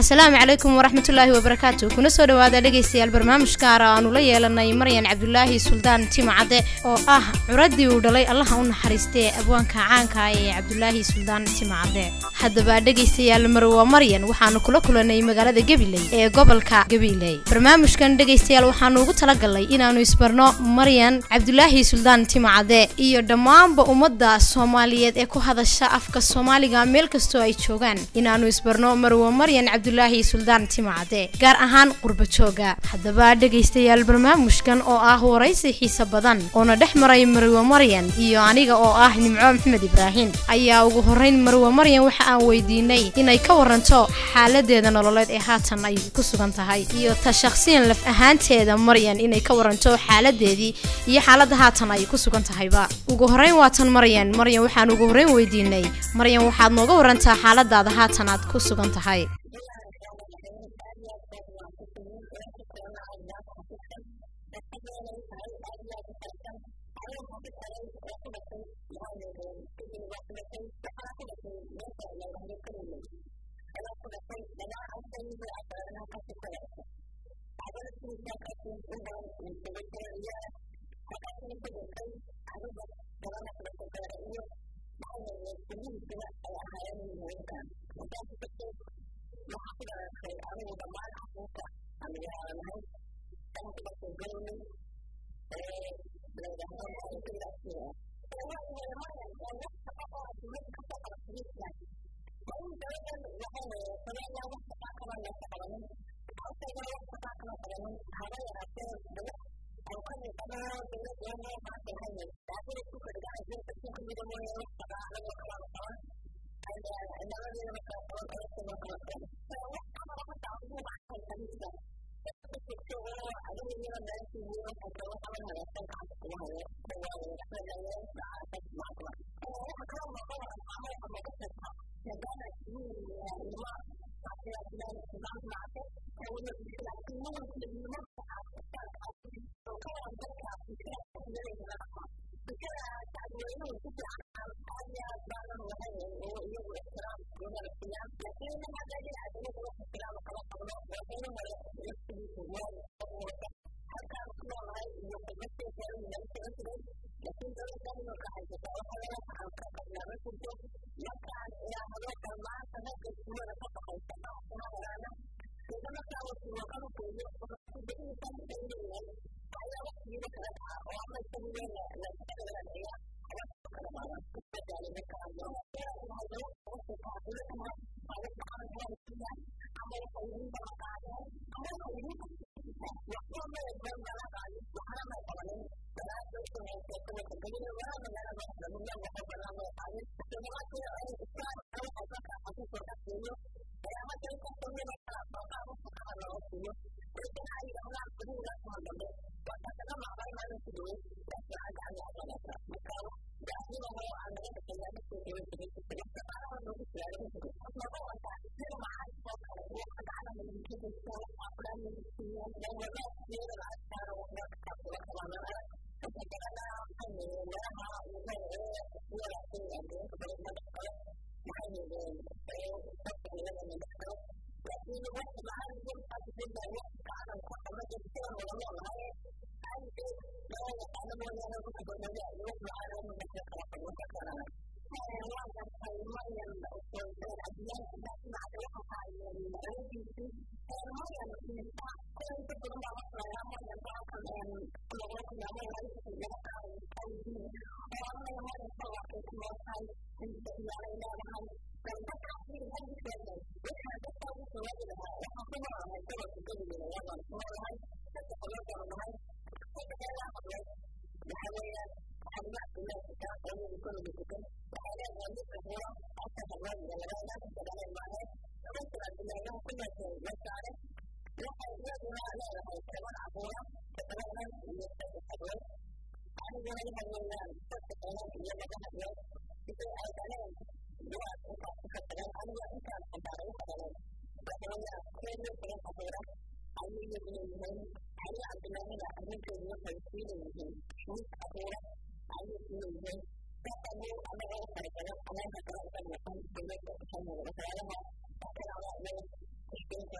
asalaamu calaykum waraxmatullaahi wabarakaatu kuna soo dhawaada dhegaystayaal barnaamij gaara aanu la yeelanay maryan cabdulaahi suldaan timacadde oo ah curadii uu dhalay allaha u naxariistee abwaanka caanka ee cabdulaahi suldaan timacadde haddaba dhegaystayaal marwa maryan waxaanu kula kulanay magaalada gabiley ee gobolka gabiley barnaamijkan dhegaystayaal waxaanu ugu talagalnay inaannu isbarno maryan cabdulaahi suldaan timacadde iyo dhammaanba ummadda soomaaliyeed ee ku hadasha afka soomaaliga meel kastoo ay joogaan inaannu isbarno marwa maryan cabdulaahi suldaan timacadde gaar ahaan qurba jooga haddaba dhegaystayaal barnaamijkan oo ah waraysi xiise badan oona dhex maray marwe maryan iyo aniga oo ah nimco maxamed ibraahin ayaa ugu horrayn marwe maryan waxa aan weydiinay inay ka waranto xaaladeeda nololeed ee haatan ay ku sugan tahay iyo ta shakhsiyan laf ahaanteeda maryan inay ka waranto xaaladeedii iyo xaaladda haatan ay ku sugan tahayba ugu horrayn waatan maryan maryan waxaan ugu horrayn weydiinay maryan waxaad nooga warantaa xaaladaada haatan aad ku sugan tahay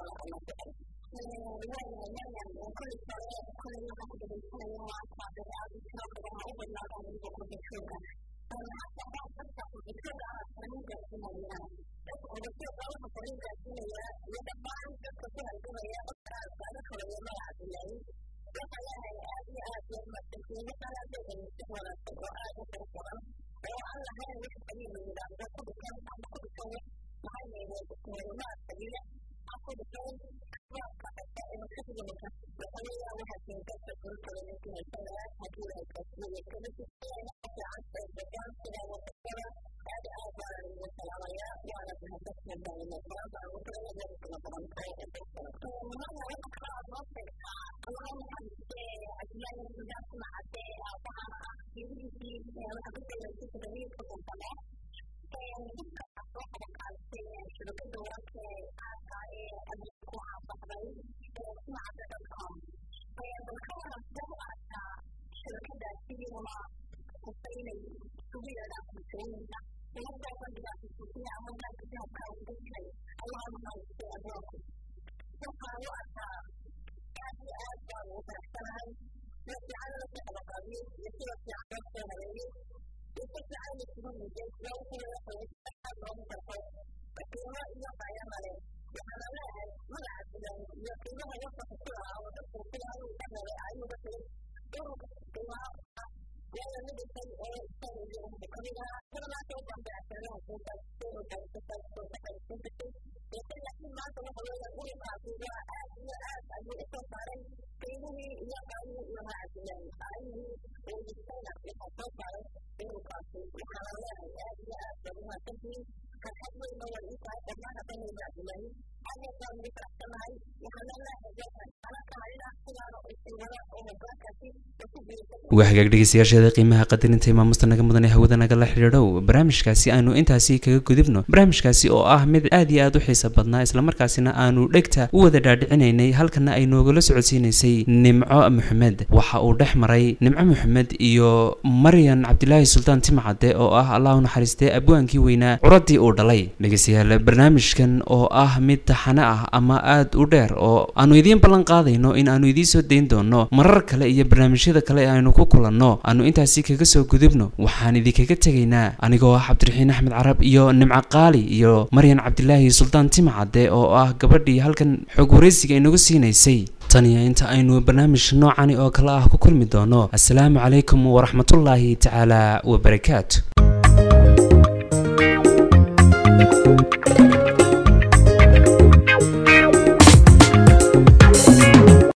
waa hagaag dhegeystayaasheeda qiimaha qadarinta imaamusta naga mudan ee hawada nagala xidhiidhow barnaamijkaasi aanu intaasi kaga gudubno barnaamijkaasi oo ah mid aad iyo aad u xiisa badnaa islamarkaasina aanu dhegta u wada dhaadhicinaynay halkana ay noogala socodsiinaysay nimco maxamed waxa uu dhex maray nimco maxamed iyo maryan cabdilaahi sultaan timcade oo ah allah u naxariistee abwaankii weynaa curadii uu dhalay dhegeystayaal barnaamijkan oo ah mid taxane ah ama aad u dheer oo aanu idiin ballan qaadayno in aanu idiin soo dayn doono marar kale iyo barnaamijyada kale aynu ku kulanno aanu intaasi kaga soo gudubno waxaan idinkaga tegaynaa anigoo ah cabdiraxiin axmed carab iyo nimco qaali iyo maryan cabdilaahi sultaan timcade oo ah gabadhii halkan xog waraysiga inagu siinaysay taniyo inta aynu barnaamij noocani oo kale ah ku kulmi doono assalaamu calaykum waraxmatullaahi tacaala wabarakaatu